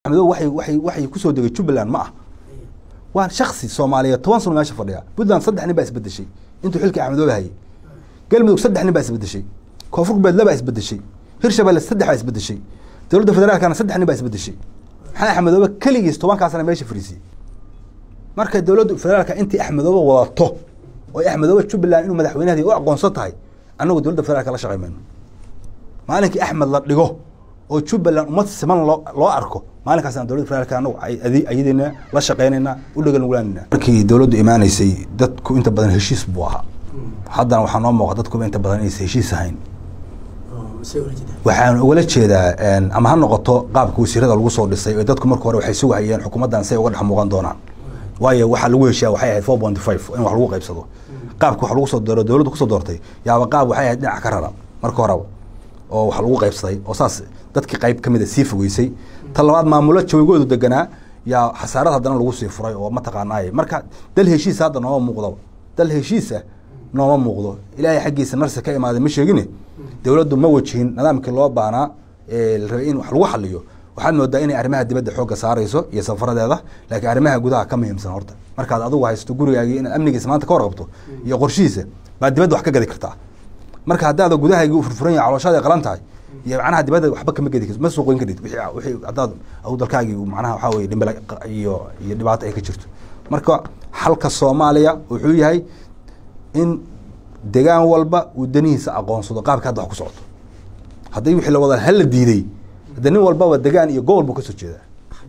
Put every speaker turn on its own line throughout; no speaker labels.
axmedo waxay waxay waxay kusoo degay jubbaland ma ah waa shaksi soomaaliyeed toban sano meesha fadhiya puntland saddex nin baa isbedeshay intuu xilka axmedooba hayay galmudug saddex nin baa isbedeshay koonfur galbeed laba isbedeshay hirshabelle saddex baa isbedeshay dowladda federaalkana saddex nin baa isbedeshay maxaa axmedoobe keligiis tobankaasna meesha fariisiyey marka dowladda federaalka intii axmedoobe wadato oo axmedoobe jubbaland inuu madaxweynaheedi u aqoonsan tahay annagu dowladda federaalka la shaqey mayno maalinkii axmed la dhigo oo jubbaland ummad siman loo loo arko maalinkaasaan dowladda federaalka anagu ayadina la shaqeynayna u dhagalnuglaanayna markii dowladdu imaanaysay dadku inta badan heshiis buu ahaa haddana waxaa noo muuqa dadkuba inta badan inaysa heshiis ahayn waxaan ugala jeedaa ama ha noqoto qaabka wasiirada lagu soo dhisay oo dadku marka hore waxay sugahayeen xukuumaddan say uga dhex muuqan doonaan waayo waxaa lagu heshiya waxay ahayd four point five in wax lagu qaybsado qaabka wax lagu soo dooro dowladdu kusoo doortay yaaba qaab waxay ahayd dhinac ka rara marka horeba oo wax lagu qaybsaday oo saas dadkii qayb ka mida sii fogeysay ta labaad maamulo joogoodu deganaa yaa xasaarad haddana lagu sii furay oo mataqaanaaye marka dal heshiisa hadda nooma muuqdaba dal heshiisa nooma muuqdo ilaahay xaggiisa narsi ka imaaday ma sheegine dowladdu ma wajihin nidaamkii loo baanaa ee la rabay in wax lagu xaliyo waxaad moodaa inay arrimaha dibadda xoogga saarayso iyo safaradeeda laakiin arrimaha gudaha ka muhiimsan horta markaad adigu haysto gurigaagii inaad amnigiisa maanta ka warqabto iyo qorshihiisa baad dibadda wax ka gadi kartaa marka haddaada gudahaygii u furfuran yahay calooshaada qalan tahay iyo macnaha dibadda waxba kama gedi kartid ma suuqoyn karid wixii wixii haddaad aw dalkaagii macnaha waxaa weye dhimbala iyo iyo dhibaato ay ka jirto marka xalka soomaaliya wuxuu yahay in degaan walba uu danihiisa aqoonsado qaabka hadda wax ku socoto haddii wixii la wada hala diiday hadda nin walbaba degaan iyo gobol buu kasoo jeedaa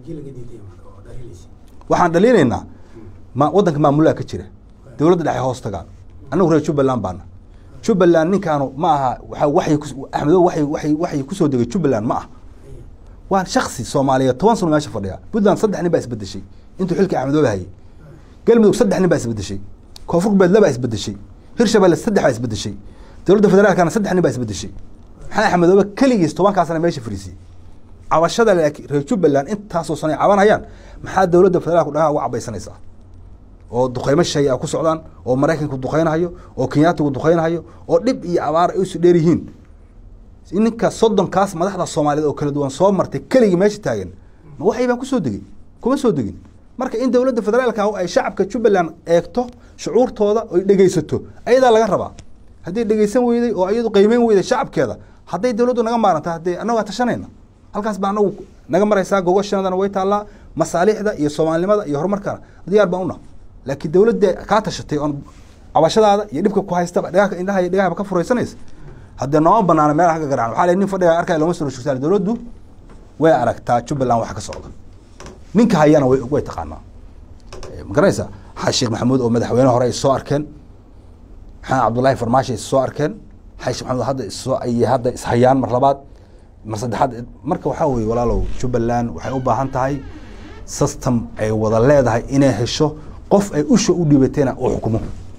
waxaan dhaliinaynaa ma waddanka maamulaha ka jira dowladda dhexe hoos tagaan annagu reer jubbaland baana jubbaland ninkaanu ma aha waa waxay axmedo waxay waxay waxay kusoo degay jubbaland ma ah waa shaksi soomaaliyeed toban sano meesha fadhiya puntland saddex nin baa isbedeshay intuu xilka axmedooba hayay galmudug saddex nin baa isbedeshay koonfur galbeed laba isbedeshay hirshabelle saddex baa isbedeshay dowladda federaalkana saddex nin baa isbedeshay maxaa axmedoobe keligiis tobankaasna meesha fariisiyey cabashada laakiin reer jubbaland intaasoo sanay cabanayaan maxaa dowladda federaalku dhagaa uga cabaysanaysaa oo duqeymo shay a ku socdaan oo maraykanku duqeynahayo oo kenyaatigu duqeynahayo oo dhib iyo abaar ay usi dheer yihiin ninka soddonkaas madaxda soomaaliyeed oo kala duwan soo martay keligii meesha taagan ma waxay baan kusoo degey kuma soo degin marka in dowladda federaalka ay shacabka jubbaland eegto shucuurtooda oy dhegeysato ayadaa laga rabaa hadday dhegeysan weyday oo iyadu qiimeyn weyday shacabkeeda hadday dowladdu naga maaranta haddee annagaa tashanayna halkaas baa anagu naga maraysaa gogoshanadana way taallaa masaalixda iyo soomaalinimada iyo horumarkana diyaar baan una laakiin dowladda kaa tashatay oon cabashadaada iyo dhibka ku haystaba dhagaha indhaha iyo dhagahaba ka furaysanaysa haddee nooma banaana meelaha ka garacan waxaa la nin fadhiga arkaya looma soo shugtaan dowladdu way aragtaa jubbaland wax ka socda ninka hayana way way taqaanaa ma garanaysa xaa sheekh maxamuud oo madaxweyne hore ay soo arkeen maxamed cabdullaahi farmaashi ay soo arkeen xaa sheekh maxamuud hadda issoo ay hadda ishayaan mar labaad mar saddexaad marka waxaa weye walaalow jubbaland waxay u baahan tahay system ay wada leedahay inay hesho qof ay usha u dhiibatayna uu xukumo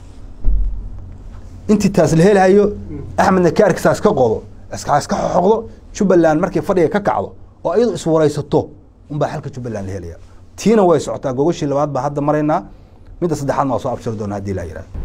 intii taas la helahayo axmedna kaarkiisa iska qodo iska iska xoqdo jubbaland markay fadhiga ka kacdo oo iyadu iswaraysato unbaa xalka jubbaland la helaya tiina way socotaa gogoshii labaad baa hadda maraynaa midda saddexaad waa soo abshiri doona hadii laa yihahdo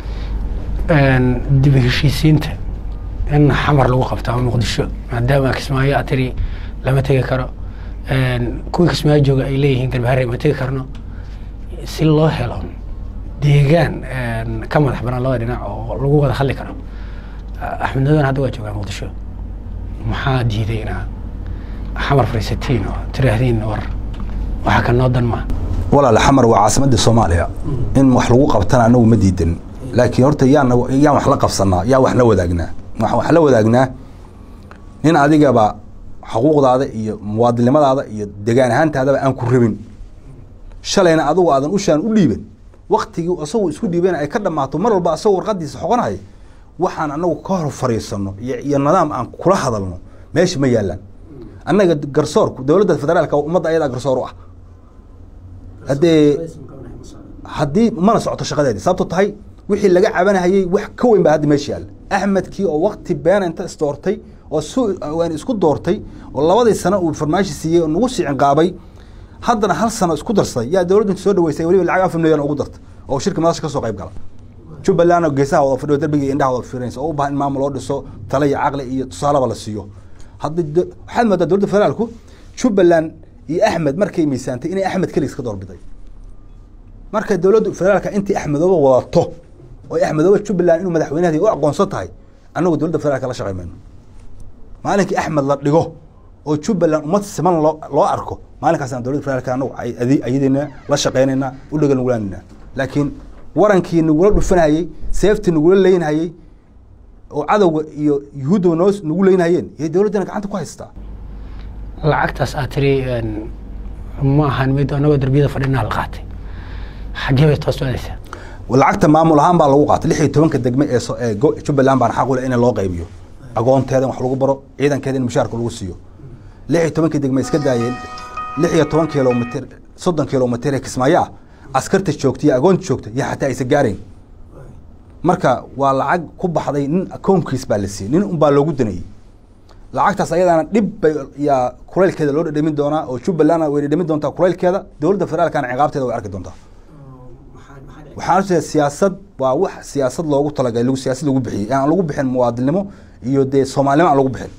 dib heshiisiinta in xamar lagu qabto ama muqdisho maadaama kismaayo a tiri lama tegi karo kuwii kismaayo jooga ay leeyihiin garbahare ma tegi karno si loo helo deegaan ka madax banaan labada dhinac oo lagu wada hadli karo axmed nadoon hadda waa joogaa muqdisho maxaa diiday inaa xamar fariisatiin oo tiraahdeen war waxa ka noo dan maa
walaal xamar waa caasimadda soomaaliya in wax lagu qabtana anagu ma diidan laakiin horta yaan yaan wax la qabsanaa yaa wax la wadaagnaa waxaan wax la wadaagnaa nin adigaba xuquuqdaada iyo muwaadinimadaada iyo degaan ahaantaadaba aan ku rabin shalayna adigu aadan ushaan u dhiiban waktigii asagoo isku dhiibana ay ka dhammaato mar walba asagoo warqadiisa xoqonaya waxaan anagu ka hor fariisano iyo nidaam aan kula hadalno meesha ma yaalaan annaga garsoorku dowladda federaalka ummadda ayadaa garsoor u ah haddee haddii mana socoto shaqadeedii sababto tahay wixii laga cabanahayey wax ka weyn baa hadda meesha yaalla axmedkii oo wakti beena inta isdoortay oo su waan isku doortay oo labadii sano uu farmaashi siiyey oo nagu siicin qaabay haddana hal sano isku darsaday yaa dowladdu inta soo dhaweysay weliba lacag afar milyan ugu dartay oo shirka madasha ka soo qayb gala jubbaland geesaha wada fadhiyo darbiga iyo indhaha wada fiirinaysa oo u baahan in maamul loo dhiso tale iyo caqli iyo tusaalaba la siiyo hadda waxaad moodaa dowladda federaalku jubbaland iyo axmed markay miisaantay inay axmed keligiis ka doorbiday marka dowladda federaalka intii axmedooba wadato oo axmedooba jubbaland inuu madaxweynaheedi u aqoonsan tahay annagu dowladda federaalka la shaqey mayno maalinkii axmed la dhigo oo jubbaland ummad siman loo loo arko maalinkaasaan dowladda federaalka anagu ayadina la shaqeynayna u dhagal nugulaanayna laakiin warankii nagula dhufanayey seeftii nagula leynhayey oo cadowga iyo yuhuudda noo nagu leynhayeen yay dowladdana gacanta ku haystaa
lacagtaas aad tiri ma ahan mid anagoo darbiyada fadhinaa la qaatay xaggee bay toos doonaysaa
lacagta maamul ahaan baa lagu qaatay lix iyo tobanka degme ee so- ee go- jubbaland baan xaq u leh in loo qaybiyo agoonteeda in wax lagu baro ciidankeeda in mushaarka lagu siiyo lix iyo tobankii degme iska daayeen lix iyo toban kilomitr soddon kilomitr ee kismaayo ah askarta joogta iyo agoonta joogta iyo xataa aysa gaarayn marka waa lacag ku baxday nin akoonkiis baa la siiyey nin unbaa loogu danayey lacagtaas ayadaana dhib bay yaa kulaylkeeda loo dhadhamin doonaa oo jubbalandna way dhadhamin doontaa kulaylkeeda dowladda federaalkana ciqaabteeda way arki doontaa waxaan ujeeda siyaasad waa wax siyaasad loogu talagalay lagu siyaasad lagu bixiyey aan lagu bixin muwaadinimo iyo dee soomaalinimo aan lagu bixin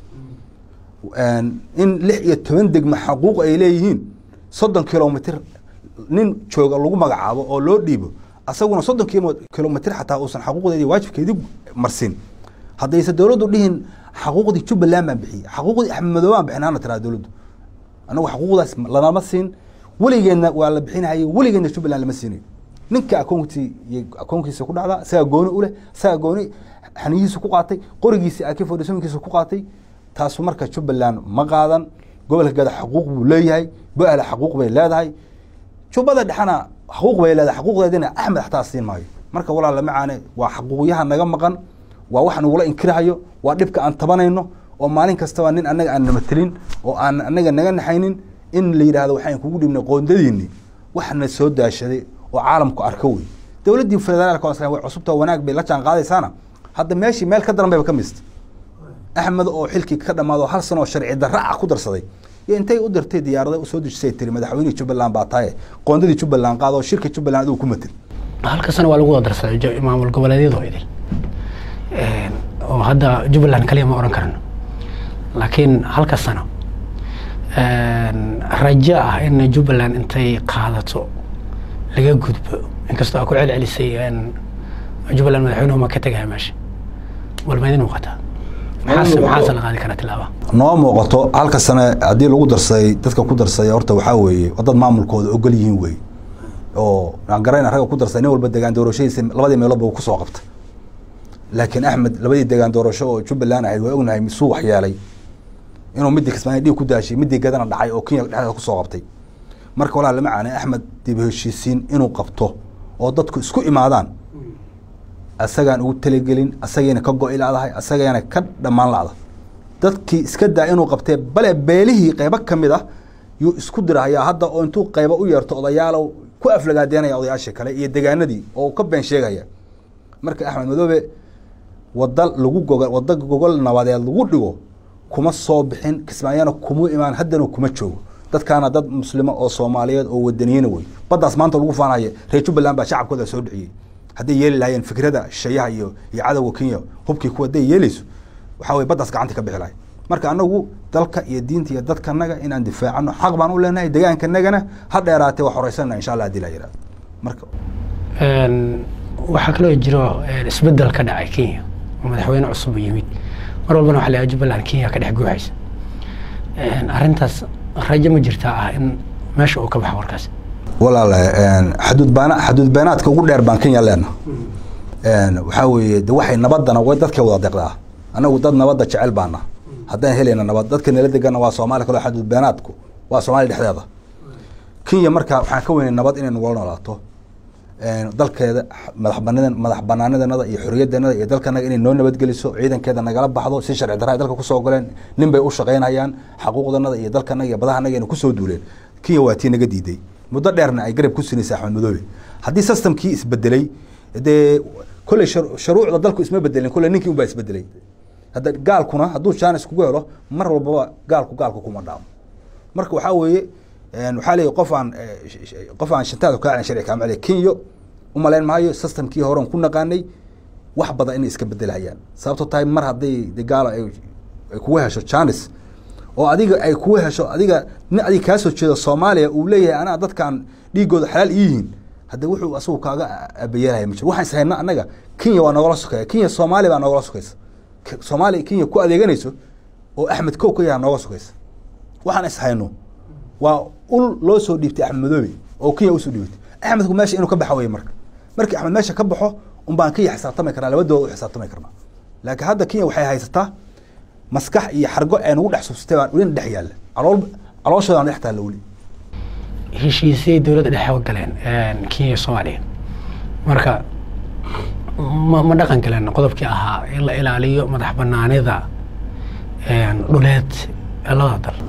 in lix iyo toban degme xaquuq ay leeyihiin soddon kilomitr nin jooga lagu magacaabo oo loo dhiibo asaguna soddon kilomitr xataa uusan xaquuqdeedi waajibkeedii marsin haddayse dowladdu dhihin xaquuqdii jubbaland baan bixiyey xaquuqdii axmed madoobe baan bixin hana tiraa dowladdu anagu xaquuqdaas lanama siin weligeedna waa la bixinayay weligeedna jubbaland lama siinayo ninka akoontii iyo akoonkiisa ku dhacda isagaa gooni uleh isagaa gooni xaniyihiisa ku qaatay qorigiisa ak fodhisooyinkiisa ku qaatay taasu marka jubbaland ma qaadan gobolka gada xaquuq buu leeyahay bo-ala xaquuq bay leedahay jubbada dhexena xaquuq bay leedahay xaquuqdeedina axmed xataa siin maayo marka walaal lama caane waa xaquuqyaha naga maqan waa wax nagula inkirahayo waa dhibka aan tabanayno oo maalin kastaba nin annaga aan namatelin oo aan annaga naga naxaynin in la yidhahdo waxaan kugu dhibnay qoondadiini waxna soo daashaday oo caalamku arko wey dowladdii federaalka way cusubta wanaag bay la jaan qaadaysaana hadda meeshii meel ka daran bayba ka mista axmed oo xilkii ka dhamaado hal sano oo sharci darra ah ku darsaday iyo intay u dirtay diyaarada usoo dejisay tiri madaxweynihii jubbaland baa taye qoondadii jubbaland qaado oo shirka jubbaland adigu ku matin
halka sano waa lagu wada darsaday jo- maamul goboleedyadoo idil oo hadda jubbaland kaliya ma oran karno laakiin halka sano rajo ah in jubbaland intay qaadato laga gudbo inkastoo aa ku celcelisay jubbaland madaxweynuhu ma ka tegaya meesha bal ma idin muuqataa maxaase maxaase la qaadi karaa tilaaba
noo muuqato halka sane haddii lagu darsaday dadka ku darsaday horta waxaa weeye dad maamulkooda ogol yihiin wey oo aan garayna ragga ku darsaday nin walba degaan doorashadiisa labadii meelood ba kusoo qabta laakiin axmed labadii degaan doorasho oo jubbaland ahayd waa ognahay misuu waxyeelay inuu midii kismaayo dhiig ku daashay midii gadana dhacay oo kenya dhexdeeda kusoo qabtay marka walaa lama caanay axmed dib heshiisiin inuu qabto oo dadku isku imaadaan asagaan ugu talagelin asagayna ka go-i ladahay asagayna ka dhammaan lacda dadkii iska daa inuu qabtee bale beelihii qeybo ka mid ah yuu isku dirahayaa hadda oo intuu qeybo u yeerto odayaalow ku aflagaadeynaya odayaashii kale iyo degaanadii oo ka been sheegaya marka axmed madoobe wada lagu gogo wada gogol nabadeed lagu dhigo kuma soo bixin kismaayana kuma imaan haddana kuma joogo dadkaana dad muslimo oo soomaaliyeed oo wadaniyena wey baddaas maanta lagu faanaya reer jubbaland baa shacabkooda soo dhiciyey hadday yeeli lahayeen fikrada shayaha iyo iyo cadowga kenya hubkii kuwa hadday yeeleyso waxaa weye baddaas gacanta ka bixi lahay marka anagu dalka iyo diinta iyo dadkanaga inaan difaacano xaq baan u leenahay degaankanagana ha dheeraatee waa horeysana insha allah hadii la yihahdo marka
waxaa kaloo jiro isbedel ka dhacay kenya oo madaxweyne cusub u yimid mar walbana waxa la yahay jubbaland kenya ka dhex guuxaysa arrintaas rajo ma jirtaa ah in meesha uu ka baxo warkaas
walaale xaduud baana xaduud beenaadka ugu dheer baan kenya leena waxaa weeye de waxay nabadana way dadkay wada deqdaa anagu dad nabadda jecel baana haddaan helayna nabad dadka nala degana waa soomaaliya kaloo xaduud beenaadku waa soomaaliya dhexdeeda kenya marka waxaan ka weynay nabad inay nagula noolaato dalkeeda madax banaan madax banaanadanada iyo xoriyadeenada iyo dalkanaga inay noo nabadgeliso ciidankeeda nagala baxdo si sharci darra ay dalka kusoo goleen nin bay u shaqaynayaan xaquuqdanada iyo dalkanaga iyo badahanaga inay kusoo duuleen kenya waa tii naga diiday muddo dheerna ay garab ku sinaysa axmed madoobe haddii systemkii isbedelay dee kolley sharuucda dalku isma bedelin kolley ninkii unbaa isbedelay hadda gaalkuna hadduu jaanis kugu helo mar walbaba gaalku gaalku kuma dhaamo marka waxaa weeye waxaa leeyahy qof aan qof aan shantaada kaa sharci kaama celiya kenyo umalayn maayo systemkii horen ku naqaanay wax badan inay iska bedelhayaan sababto tahay mar hadday de gaalo ay kugu hesho janis oo adiga ay kuu hesho adiga nin adiga kaa soo jeedo soomaaliya uu leeyahay anaa dadkan dhiigooda xalaal iyihiin hadde wuxuu asagu kaaga abayeelaya ma jiro waxaan is hayna annaga kenya waa nogala sokeeya kenya soomaaliya baa nogala sokeysa soomaaliya kenya ku adeeganayso oo axmed kow ka yaha nooga sokeysa waxaan is hayno waa ul loo soo dhiibtay axmed madoobe oo kenya usoo dhiibtay axmedku meesha inuu ka baxa weye marka markii axmed meesha ka baxo un baan kenya xisaabtami karnaa labadooda u xisaabtami karnaa laakiin hadda kenya waxay haysataa maskax iyo xargo ee nagu dhex subsatay baan welina dhex yaalla calool calooshoodan dhex taalla weli
heshiisay dowladda dhexe u galeen kenya iyo soomaaliya marka ma ma dhaqan galeen qodobkii ahaa in la ilaaliyo madax banaanida dhuleed ee labada dal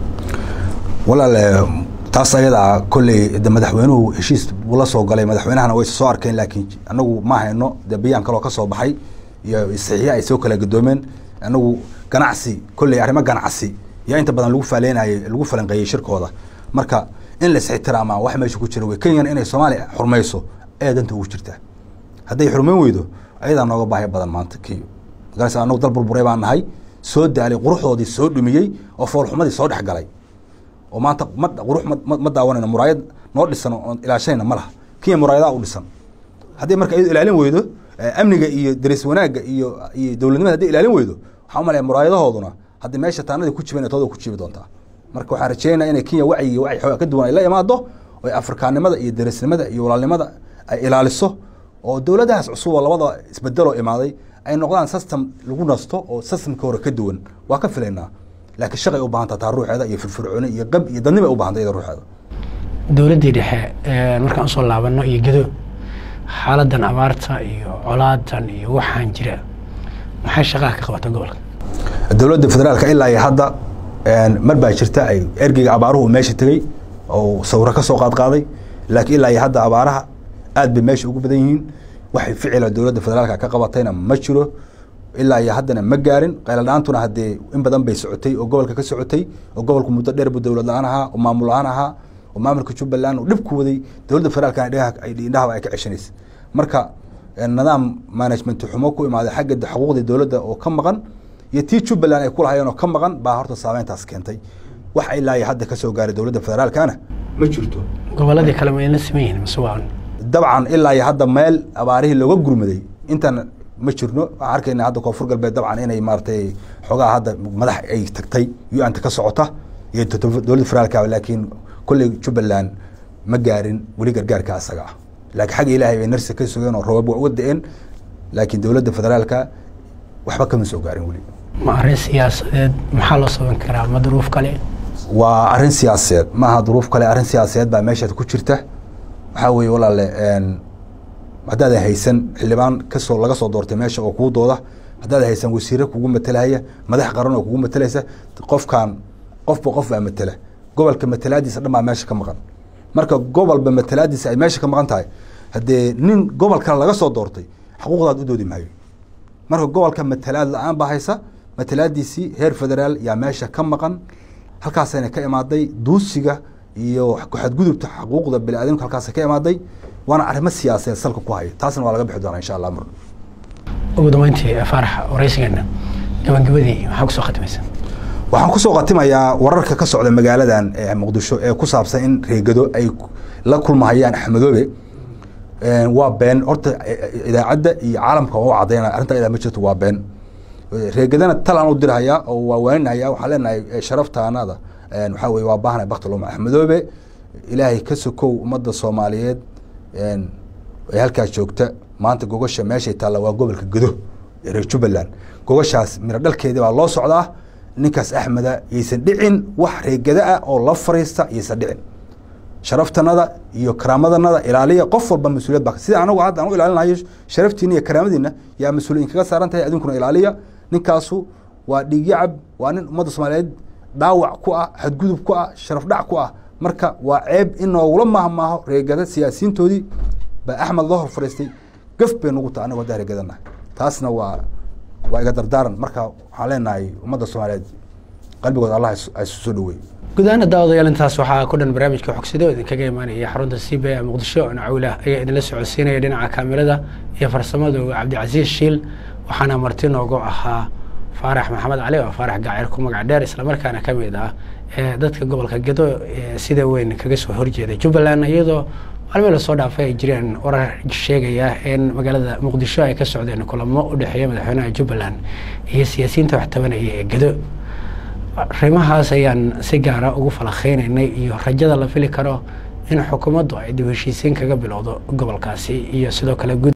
walaale taas ayadaa kolley de madaxweynuhu heshiis buu la soo galay madaxweynahana way soo arkeen laakiin anagu ma hayno de bayaan kaloo ka soo baxay iyo saxiixa ay soo kala gadoomeen anagu ganacsi kolley arrimo ganacsi yaa inta badan lagu faaleenayay lagu falanqeeyey shirkooda marka in la isixtiraama wax meesha ku jira wey kenyana inay soomaaliya xurmayso ayaa danta ugu jirtaa hadday xurmayn weydo ayadaa nooga baahi badan maanta kenya magarasa anagu dal burburay baan nahay soo daalay quruxdoodii soo dhumiyey oo foolxumadii soo dhex galay oo maanta ma qurux ma daawanayno muraayad noo dhisan oon ilaashanayna ma laha kenya muraayadaa u dhisan haddii marka iyado ilaalin weydo amniga iyo daris wanaagga iyo iyo dowladnimada hadday ilaalin weydo waxaa umalaya muraayadahooduna haddi meesha taanadii ku jiban tooda ku jibi doontaa marka waxaan rajeynaya inay kenya wacyi iyo wacyi xoogaa ka duwan ay la imaado oo afrikaannimada iyo darisnimada iyo walaalnimada ay ilaaliso oo dowladahaas cusub oo labada isbedeloo imaaday ay noqdaan system lagu nasto oo systemka hore ka duwan waa ka filaynaa laakiin shaqay u baahanta taa ruuxeeda iyo firfircooni iyo qab iyo dadnima ay u bahanta iyada ruuxeeda
dowladdii dhexe markaan usoo laabano iyo gedo xaaladan abaarta iyo colaadan iyo waxaan jira maxay shaqaha ka qabata gobolka
dowladda federaalka ilaa iyo hadda mar baa jirta ay ergeyga abaaruhu meesha tegey oo sawiro ka soo qaadqaaday laakiin ilaa iyo hadda abaaraha aad bay meesha ugu badan yihiin waxay ficila dowladda federaalka ka qabatayna ma jiro ilaa iyo haddana ma gaarin qayladhaantuna haddee in badan bay socotay oo gobolka ka socotay oo gobolku muddo dheer buu dowlad la-aan ahaa oo maamul la-aan ahaa oo maamulka jubbaland uu dhib ku waday dowladda federaalkana indhahaba ay ka ceshanaysa marka nidaam management xumo ku imaaday xagga xuquuqdii dowladda oo ka maqan iyo tii jubbaland ay kulahayeen oo ka maqan baa horta saameyntaas keentay wax ilaa iyo hadda kasoo gaaray dowladda federaalkana ma jirto
goboladii kale ma la siman yihiin mase waa
dabcan ilaa iyo hadda meel abaarihii looga gurmaday intan ma jirno waxaan arkayna hadda koonfur galbeed dabcan inay maaratay xoogaha hadda madax ay tagtay u-anta ka socota iyo dowladda federaalka laakiin kolley jubbaland ma gaarin weli gargaarka asaga ah laakiin xagga ilaahay bay narsi ka sugeen oo roobab waa uga da-een laakiin dowladda federaalka waxba kama soo gaarin weli
ma arrin siyaasadeed maxaa loo saban karaa ma duruuf kale
waa arrin siyaasadeed maaha duruuf kale arrin siyaasadeed baa meeshaad ku jirta waxaa weeye walaale haddaadan haysan xildhibaan kasoo laga soo doortay meesha oo kuu dooda haddaadan haysan wasiire kugu matelahaya madax qaran oo kugu matelaysa qofkan qofba qof baa matela gobolka matalaadiisa dhan baa meesha ka maqan marka gobolba matalaadiisa ay meesha ka maqan tahay haddee nin gobol kale laga soo doortay xuquuqdaad u doodi maayo marka gobolka matalaad la-aan baa haysa matalaadiisii heer federaal yaa meesha ka maqan halkaasayna ka imaaday duusiga iyo xadgudubta xuquuqda biniaadamka halkaasa ka imaaday waana arrimo siyaasadeed salka ku haya taasna waa laga bixi doonaa insha allah mar
ugu dambeyntii faarax waraysigeena gabagabadii maxaa kusoo khatimaysa
waxaan kusoo khatimayaa wararka ka socda magaaladan muqdisho ee ku saabsan in reegado ay la kulmahayaan axmedoobe waa been horta idaacadda iyo caalamka waa u cadaynaya arrinta idaa ma jirto waa been reegadana talaan u dirhayaa oo waa waaninaya waxaan leenahay sharaftaanada waxaa weye waa baahnay baktiluma axmedoobe ilaahay ka sokow ummadda soomaaliyeed ee halkaas joogta maanta gogasha meeshay taalla waa gobolka gedo ee reer jubbaland gogashaas miro dhalkeedii baa loo socdaa ninkaas axmeda yaysan dhicin wax reegada ah oo la fariista yaysan dhicin sharaftanada iyo karaamadanada ilaaliya qof walba mas-uuliyad ba sida anagu hadda anu ilaalinayo sharaftiina iyo karaamadiina yaa mas-uuliyin kaga saaran tahay adinkuna ilaaliya ninkaasu waa dhiigyacab waa nin ummadda soomaaliyeed dhaawac ku ah xadgudub ku ah sharaf dhac ku ah marka waa ceeb in noogula maahmaaho reegada siyaasiyiintoodii baa axmed loo hor fariistay gaf bay nugu taha anagu haddaa reegadanahay taasna waa waa iga dardaaran marka waxaan leenahay ummadda soomaaliyeed qalbigooda allah isu soo dhaweey
gudahaana daawadayaal intaas waxaa ku dhan barnaamijka xogsida oo idinkaga imaanaya xarunta c b a muqdisho nacawlah ayaa idinla socodsiinaya dhinaca kaamirada iyo farsamada cabdicasiis shiil waxaana marti noogu ahaa faarax maxamed cali oo faarax gaacir ku magac dheer islamarkaana ka mid ah dadka gobolka gedo sida weyn kaga soo horjeeda jubbaland iyadoo maalmii lasoo dhaafay ay jireen warar sheegaya in magaalada muqdisho ay ka socdeen kulamo u dhexeeya madaxweynaha jubbaland iyo siyaasiyiinta wax tabanaya ee gedo arrimahaas ayaan si gaara ugu falakeynaynay iyo rajada la fili karo in xukuumaddu ay dib heshiisiin kaga bilowdo gobolkaasi iyo sidoo kale